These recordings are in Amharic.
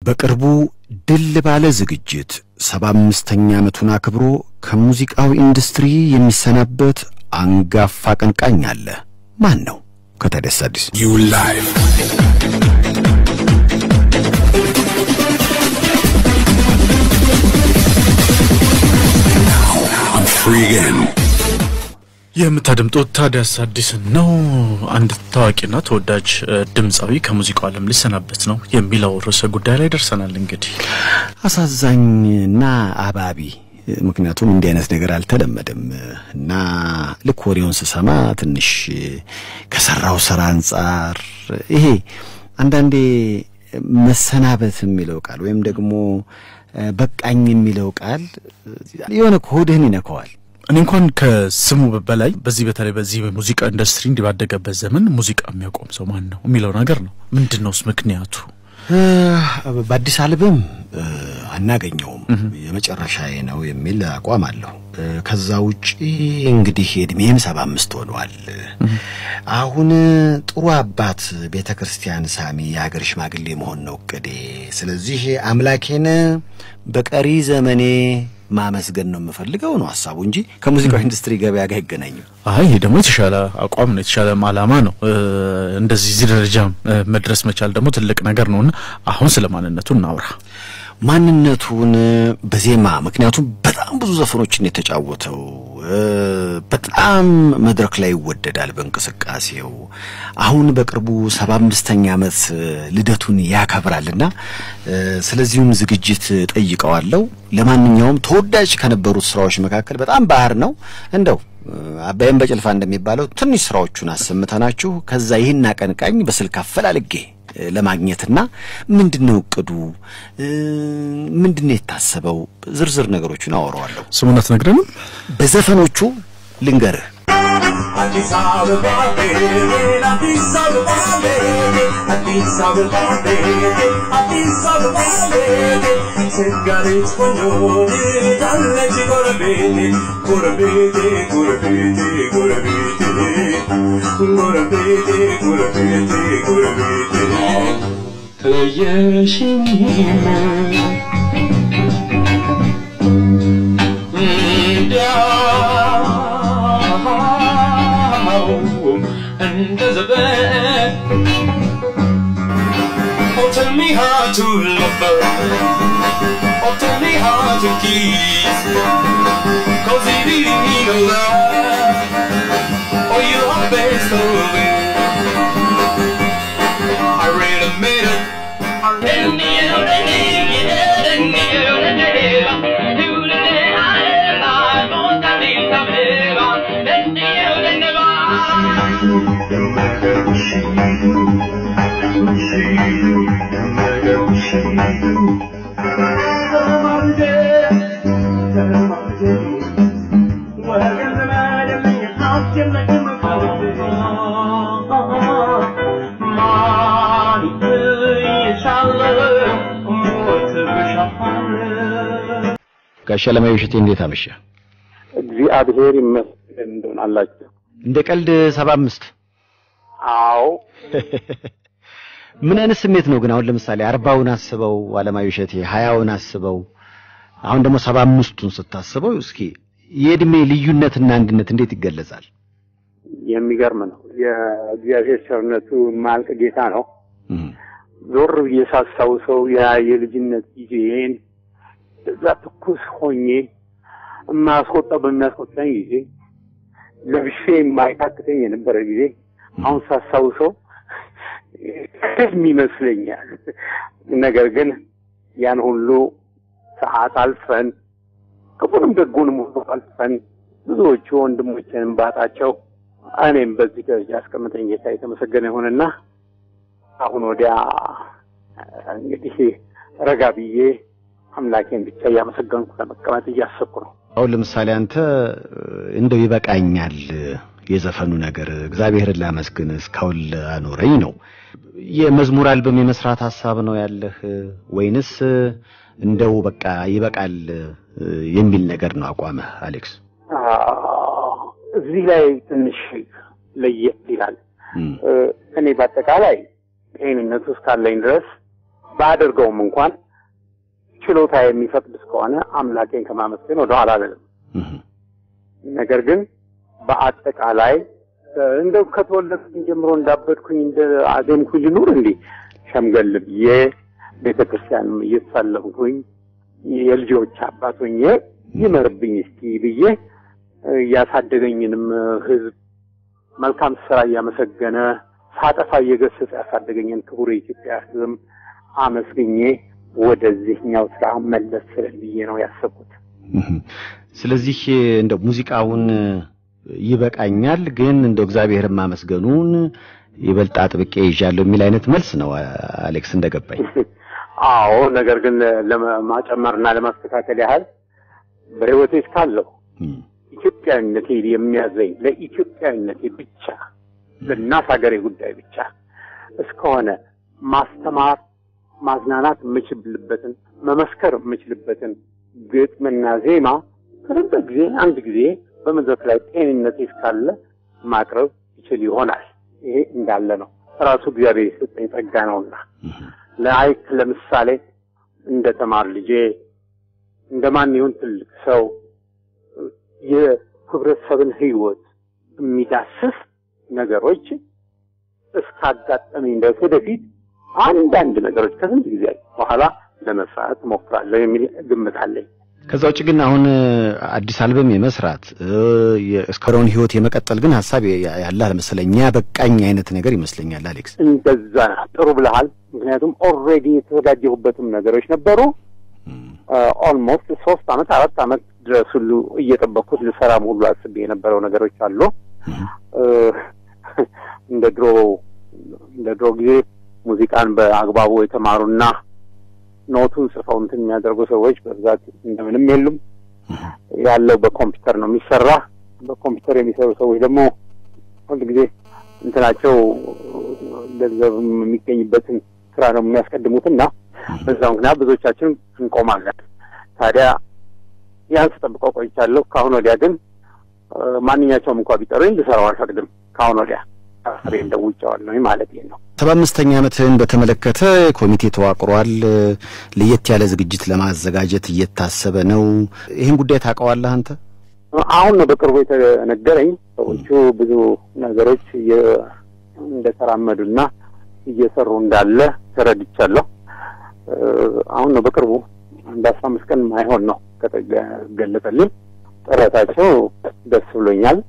በቅርቡ ድል ባለ ዝግጅት ሰባ አምስተኛ ዓመቱን አክብሮ ከሙዚቃው ኢንዱስትሪ የሚሰናበት አንጋፋ አቀንቃኝ አለ። ማን ነው? ከታዲያስ አዲስ You live. Now I'm free again. የምታደምጡት ታዲያስ አዲስን ነው። አንድ ታዋቂና ተወዳጅ እ, ድምፃዊ ከሙዚቃው ዓለም ሊሰናበት ነው የሚለው ርዕሰ ጉዳይ ላይ ደርሰናል። እንግዲህ አሳዛኝና አባቢ ምክንያቱም እንዲህ አይነት ነገር አልተለመደም እና ልክ ወሬውን ስሰማ ትንሽ ከሰራው ስራ አንጻር ይሄ አንዳንዴ መሰናበት የሚለው ቃል ወይም ደግሞ በቃኝ የሚለው ቃል የሆነ ሆድህን ይነከዋል። እኔ እንኳን ከስሙ በላይ በዚህ በተለይ በዚህ በሙዚቃ ኢንዱስትሪ እንዲህ ባደገበት ዘመን ሙዚቃ የሚያቆም ሰው ማን ነው የሚለው ነገር ነው። ምንድን ነውስ ምክንያቱ? በአዲስ አልበም አናገኘውም የመጨረሻዬ ነው የሚል አቋም አለሁ። ከዛ ውጪ እንግዲህ እድሜም ሰባ አምስት ሆኗል። አሁን ጥሩ አባት ቤተ ክርስቲያን ሳሚ የሀገር ሽማግሌ መሆን ነው እቅዴ። ስለዚህ አምላኬን በቀሪ ዘመኔ ማመስገን ነው የምፈልገው ነው ሀሳቡ እንጂ ከሙዚቃው ኢንዱስትሪ ገበያ ጋር አይገናኝም። አይ ይሄ ደግሞ የተሻለ አቋም ነው፣ የተሻለ ዓላማ ነው። እ, እንደዚህ እዚህ ደረጃ እ, መድረስ መቻል ደግሞ ትልቅ ነገር ነውና አሁን ስለ ማንነቱ እናውራ። ማንነቱን በዜማ ምክንያቱም በጣም ብዙ ዘፈኖችን የተጫወተው እ፣ በጣም መድረክ ላይ ይወደዳል በእንቅስቃሴው። አሁን በቅርቡ ሰባ አምስተኛ ዓመት ልደቱን ያከብራልና እ፣ ስለዚሁም ዝግጅት ጠይቀዋለሁ። ለማንኛውም ተወዳጅ ከነበሩት ስራዎች መካከል በጣም ባህር ነው እንደው አባይም በጭልፋ እንደሚባለው ትንሽ ስራዎቹን አሰምተናችሁ ከዛ ይህን አቀንቃኝ በስልክ አፈላልጌ እ፣ ለማግኘትና ምንድነው እቅዱ እ፣ ምንድነው የታሰበው ዝርዝር ነገሮችን አወራዋለሁ። ስሙን አትነግረንም? በዘፈኖቹ ልንገርህ አዲስ አበባ ቤቴን አዲስ አበባ ቤቴን አዲስ አበባ ቤቴን አዲስ አበባ ቤቴን ስጋሬት ቆንጆ ዳለች ጎረቤቴ ጎረቤቴ ጎረቤቴ ጎረቤቴ ጎረቤቴ ጎረቤቴ ጎረቤቴ ተየሽኝም እንዲያው እንደ ዘበን Oh, tell me how to love her. Oh, tell me how to kiss. Cause it ain't mean a lot. Oh, you are best of it. I really made it. I really ጋሽ አለማየሁ እሸቴ እንዴት አመሸ? እግዚአብሔር ይመስገን እንደሆን አላችሁ። እንደ ቀልድ ሰባ አምስት አዎ ምን አይነት ስሜት ነው ግን? አሁን ለምሳሌ አርባውን አስበው አለማየሁ እሸቴ፣ ሀያውን አስበው፣ አሁን ደግሞ ሰባ አምስቱን ስታስበው እስኪ የእድሜ ልዩነትና አንድነት እንዴት ይገለጻል? የሚገርም ነው። የእግዚአብሔር ቸርነቱ ማልቅ ጌታ ነው። እም፣ ዞር ብዬ ሳስታውሰው ያ የልጅነት ጊዜን እዛ ትኩስ ሆኜ የማያስቆጣው በሚያስቆጣኝ ጊዜ ለብሼ የማይታክተኝ የነበረ ጊዜ አሁን ሳስታውሰው ህልም ይመስለኛል። ነገር ግን ያን ሁሉ ሰዓት አልፈን ክፉንም ደጉንም ሁሉ አልፈን ብዙዎቹ ወንድሞችንም ባጣቸው እኔም በዚህ ደረጃ አስቀምጠኝ ጌታ የተመሰገነ ይሁንና አሁን ወዲያ እንግዲህ ረጋ ብዬ አምላኬን ብቻ እያመሰገንኩ ለመቀመጥ እያሰብኩ ነው። አሁን ለምሳሌ አንተ እንደው ይበቃኛል የዘፈኑ ነገር እግዚአብሔርን ላመስግን እስካሁን አኖረኝ ነው። የመዝሙር አልበም የመስራት ሀሳብ ነው ያለህ ወይንስ እንደው በቃ ይበቃል የሚል ነገር ነው አቋምህ አሌክስ? እዚህ ላይ ትንሽ ለየት ይላል። እም፣ እኔ በአጠቃላይ ጤንነቱ እስካለኝ ድረስ ባደርገውም እንኳን ችሎታ የሚፈቅድ እስከሆነ አምላኬን ከማመስገን ወደኋላ አልልም። እህ፣ ነገር ግን በአጠቃላይ እ፣ እንደው ከተወለድኩኝ ጀምሮ እንዳበድኩኝ እንደ አዜምኩኝ ልኑር እንዲህ ሸምገል ብዬ ቤተ ክርስቲያንም እየተሳለምኩኝ የልጆች አባት ሆኜ ይመርብኝ እስቲ ብዬ እ፣ ያሳደገኝንም ሕዝብ መልካም ስራ እያመሰገነ ሳጠፋ እየገሰጸ ያሳደገኝን ክቡር የኢትዮጵያ ሕዝብ አመስግኜ ወደዚህኛው ስራ መለስ ስል ብዬ ነው ያሰብኩት። እህ። ስለዚህ እንደው ሙዚቃውን ይበቃኛል፣ ግን እንደው እግዚአብሔርን ማመስገኑን ይበልጥ አጥብቄ ይዣለሁ የሚል አይነት መልስ ነው አሌክስ እንደገባኝ። አዎ ነገር ግን ለማጨመርና ለማስተካከል ያህል በህይወቴ እስካለሁ እም፣ ኢትዮጵያዊነቴ የሚያዘኝ ለኢትዮጵያዊነቴ ብቻ ለእናት ሀገሬ ጉዳይ ብቻ እስከሆነ ማስተማር፣ ማዝናናት የምችልበትን መመስከር የምችልበትን ግጥምና ዜማ ከረንጠ ጊዜ አንድ ጊዜ በመድረክ ላይ ጤንነቴ እስካለ ማቅረብ ይችል ይሆናል። ይሄ እንዳለ ነው። ራሱ እግዚአብሔር የሰጠኝ ጸጋ ነውና ለአይክ ለምሳሌ እንደ ተማር ልጄ እንደ ማን ይሁን ትልቅ ሰው የህብረተሰብን ህይወት የሚዳስስ ነገሮች እስካጋጠመኝ ድረስ ወደፊት አንዳንድ ነገሮች ከስንት ጊዜ በኋላ ለመስራት እሞክራለሁ የሚል ግምት አለኝ። ከዛ ውጭ ግን አሁን አዲስ አልበም የመስራት እስከረውን ህይወት የመቀጠል ግን ሀሳብ ያለ አልመሰለኝ። ያ በቃኝ አይነት ነገር ይመስለኛል አሌክስ። እንደዛ ጥሩ ብለሃል። ምክንያቱም ኦልሬዲ የተዘጋጀሁበትም ነገሮች ነበሩ። ኦልሞስት ሶስት አመት አራት አመት ድረስ ሁሉ እየጠበቅኩት ልሰራም ሁሉ አስቤ የነበረው ነገሮች አሉ። እንደ ድሮ እንደ ድሮ ጊዜ ሙዚቃን በአግባቡ የተማሩና ኖቱን ጽፈው እንትን የሚያደርጉ ሰዎች በብዛት እንደምንም የሉም። ያለው በኮምፒውተር ነው የሚሰራ። በኮምፒውተር የሚሰሩ ሰዎች ደግሞ ሁል ጊዜ እንትናቸው ገንዘብ የሚገኝበትን ስራ ነው የሚያስቀድሙትና በዛ ምክንያት ብዙዎቻችን እንቆማለን። ታዲያ ያን ስጠብቀው ቆይቻለሁ። ከአሁን ወዲያ ግን ማንኛቸውም እንኳ ቢጠሩኝ ልሰራው አልፈቅድም። ከአሁን ወዲያ ሬ እንደውጫዋለሁ ማለት ነው። ሰባ አምስተኛ ዓመትህን በተመለከተ ኮሚቴ ተዋቅሯል። ለየት ያለ ዝግጅት ለማዘጋጀት እየታሰበ ነው። ይህን ጉዳይ ታውቀዋለህ አንተ? አሁን ነው በቅርቡ የተነገረኝ። ሰዎቹ ብዙ ነገሮች እንደተራመዱና እየሰሩ እንዳለ ተረድቻለሁ። አሁን ነው በቅርቡ አንድ አስራ አምስት ቀን ማይሆን ነው ከተገለጠልኝ። ጥረታቸው ደስ ብሎኛል።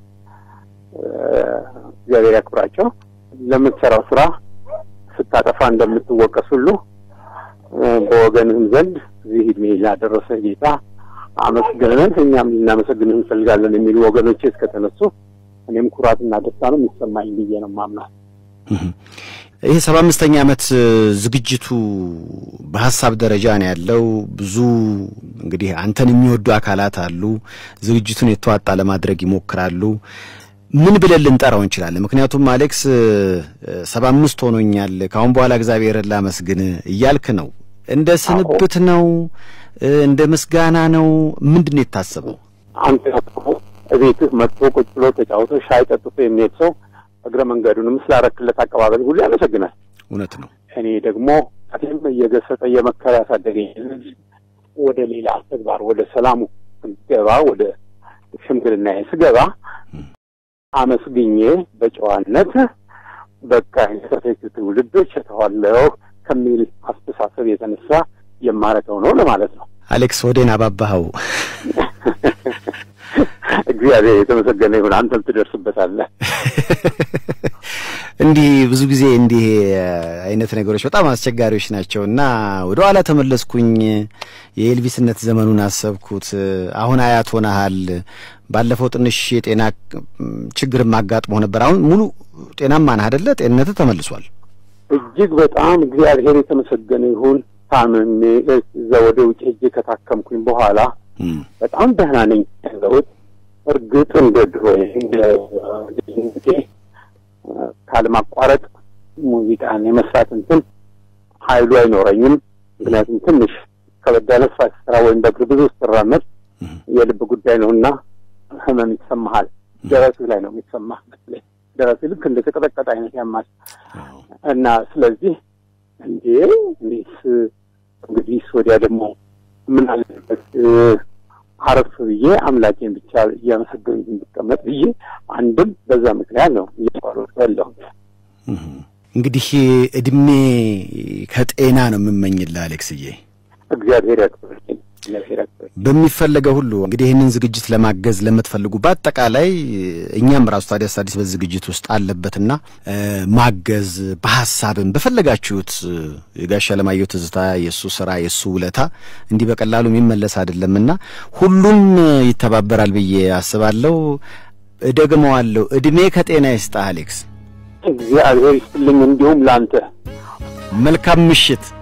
እግዚአብሔር ያክብራቸው። ለምትሰራው ስራ ስታጠፋ እንደምትወቀስ ሁሉ በወገንህም ዘንድ እዚህ ዕድሜ ላደረሰ ጌታ አመስግነን እኛም ልናመሰግንህ እንፈልጋለን የሚሉ ወገኖቼ እስከተነሱ እኔም ኩራትና ደስታ ነው የሚሰማኝ ብዬ ነው ማምናት። ይህ ሰባ አምስተኛ ዓመት ዝግጅቱ በሀሳብ ደረጃ ነው ያለው። ብዙ እንግዲህ አንተን የሚወዱ አካላት አሉ። ዝግጅቱን የተዋጣ ለማድረግ ይሞክራሉ። ምን ብለን ልንጠራው እንችላለን? ምክንያቱም አሌክስ ሰባ አምስት ሆኖኛል ከአሁን በኋላ እግዚአብሔርን ላመስግን እያልክ ነው። እንደ ስንብት ነው? እንደ ምስጋና ነው? ምንድን ነው የታሰበው? አንተ እቤትህ መጥቶ ቁጭ ብሎ ተጫውቶ ሻይ ጠጥቶ የሚሄድ ሰው እግረ መንገዱንም ስላረክለት አቀባበል ሁሉ ያመሰግናል። እውነት ነው። እኔ ደግሞ እኔም እየገሰጠ እየመከረ ያሳደገኝ ወደ ሌላ ተግባር ወደ ሰላሙ ስገባ ወደ ሽምግልና ስገባ አመስግኜ በጨዋነት በቃ የተፈቱ ትውልዶች የተዋለው ከሚል አስተሳሰብ የተነሳ የማረገው ነው ለማለት ነው። አሌክስ ወዴን አባባኸው። እግዚአብሔር የተመሰገነ ይሁን። አንተም ትደርስበታለህ። እንዲህ ብዙ ጊዜ እንዲህ አይነት ነገሮች በጣም አስቸጋሪዎች ናቸው እና ወደ ኋላ ተመለስኩኝ። የኤልቪስነት ዘመኑን አሰብኩት። አሁን አያት ሆነሃል። ባለፈው ትንሽ የጤና ችግርም አጋጥሞ ነበር። አሁን ሙሉ ጤናማ ነህ አይደለ? ጤንነትህ ተመልሷል። እጅግ በጣም እግዚአብሔር የተመሰገነ ይሁን። ታምሜ እዛ ወደ ውጭ ሄጄ ከታከምኩኝ በኋላ በጣም ደህና ነኝ ያለሁት። እርግጥ እንደ ድሮ እንደ ልጅነቴ ካለማቋረጥ ሙዚቃን የመስራት እንትን ኃይሉ አይኖረኝም። ምክንያቱም ትንሽ ከበድ ያለ ስራ ስራ ወይም በእግር ብዙ ስትራመድ የልብ ጉዳይ ነው እና ህመም ይሰማሃል። ደረትህ ላይ ነው የሚሰማህ። ደረትህ ልክ እንደ ተቀጠቀጠ አይነት ያማል እና ስለዚህ እንዴ እኔስ እንግዲህ ወዲያ ደግሞ ምን አለበት አረፍ ብዬ አምላኬን ብቻ እያመሰገንኩ እንድቀመጥ ብዬ አንድም በዛ ምክንያት ነው እያቋረጥኩ ያለሁት። እንግዲህ እድሜ ከጤና ነው የምመኝልህ አሌክስዬ። እግዚአብሔር ያክብርልኝ። እግዚአብሔር ያክብርልኝ። በሚፈለገው ሁሉ እንግዲህ ይህንን ዝግጅት ለማገዝ ለምትፈልጉ በአጠቃላይ እኛም ራሱ ታዲያስ አዲስ በዚህ ዝግጅት ውስጥ አለበትና እ ማገዝ በሀሳብም በፈለጋችሁት የጋሽ አለማየሁ ትዝታ የእሱ ስራ የእሱ ውለታ እንዲህ በቀላሉ የሚመለስ አይደለምና ሁሉም ይተባበራል ብዬ አስባለሁ። እደግመዋለሁ። እድሜ ከጤና ይስጥህ አሌክስ። እግዚአብሔር ይስጥልኝ። እንዲሁም ለአንተ መልካም ምሽት።